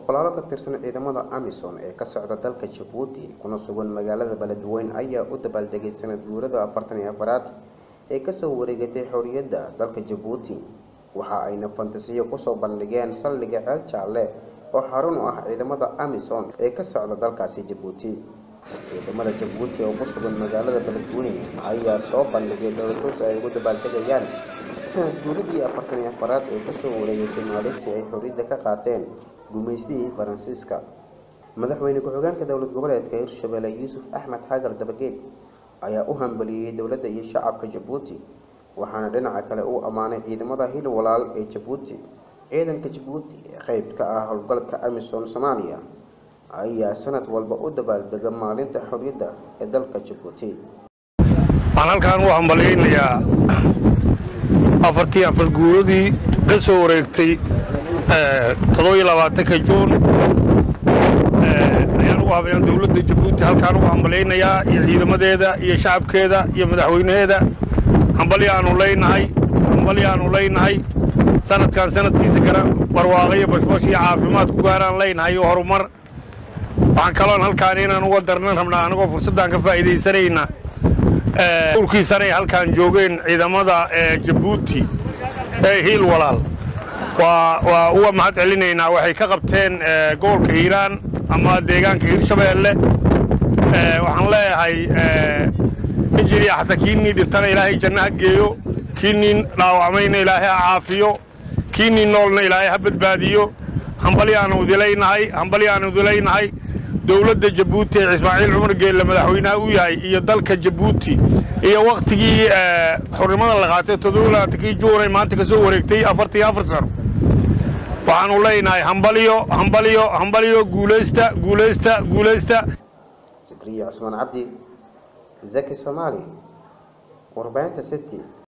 boqolaalo ka tirsan ciidamada amisom ee ka socda dalka jabuuti kuna sugan magaalada beledweyne ayaa u dabaaldegay sanad guurada afartan iyo afaraad ee kasoo wareegatay xorriyadda dalka jabuuti waxa ayna fantasiyo kusoo bandhigeen saldhiga ceel jaalle oo xarun u ah ciidamada amisom ee ka socda dalkaasi jabuuti ciidamada jabuuti oo ku sugan magaalada beledweyne ayaa soo bandhigay dhowrtus ay ugu dabaaldegayaan sanad guuradii afartan iyo afaraad ee kasoo wareegatay maalintii ay xorriyadda ka qaateen gumaystihii faransiiska madaxweyne ku-xigeenka dowlad goboleedka hirshabelle yuusuf axmed xagar dabageed ayaa u hambaliyey dowladda iyo shacabka jabuuti waxaana dhinaca kale uu ammaanay ciidamada hil walaal ee jabuuti ciidanka jabuuti ee qeyb ka ah howlgalka amisom soomaaliya ayaa sanad walba u dabaaldega maalinta xorriyadda ee dalka jabuuti waxaan halkaan u hambalyaynayaa afartii afar guuradii ka soo wareegtay toddobiyo labaatanka juun ayaan ugu habayaan dowladda jabuuti halkaan ugu hambalyaynayaa iyo ciidamadeeda iyo shacabkeeda iyo madaxweynaheeda hambalyaanu leynahay hambalyaanu leynahay sanadkan sanadkiisa kale barwaaqo iyo bashbash iyo caafimaad ku gaaraan leynahay iyo horumar waxaan kaloon halkaan inaan uga darnan rabnaa anagoo fursaddan ka faa'iidaysanayna urkii sanay halkaan joogeen ciidamada jabuuti ee hiil walaal waa uga mahad celinaynaa waxay ka qabteen gobolka hiiraan ama deegaanka hirshabeelle waxaan leeyahay injiniya xasan kiinii dhintana ilaahay janno ha geeyo kiinii dhaawacmayna ilaahay ha caafiyo kiinii noolna ilaahay ha badbaadiyo hambalyaanu idilaynahay hambalyaanu idilaynahay dowladda jabuuti ee ismaaciil cumar geelle madaxweynaha u yahay iyo dalka jabuuti iyo wakhtigii xurnimada la qaatay toddobalabaatankii juunay maanta ka soo wareegtay afartan iyo afar sano waxaanu leynahay hambalyo hambalyo hambalyo guulaysta guulaysta guulaysta sikriya cusmaan cabdi zaki soomaali warbaahinta city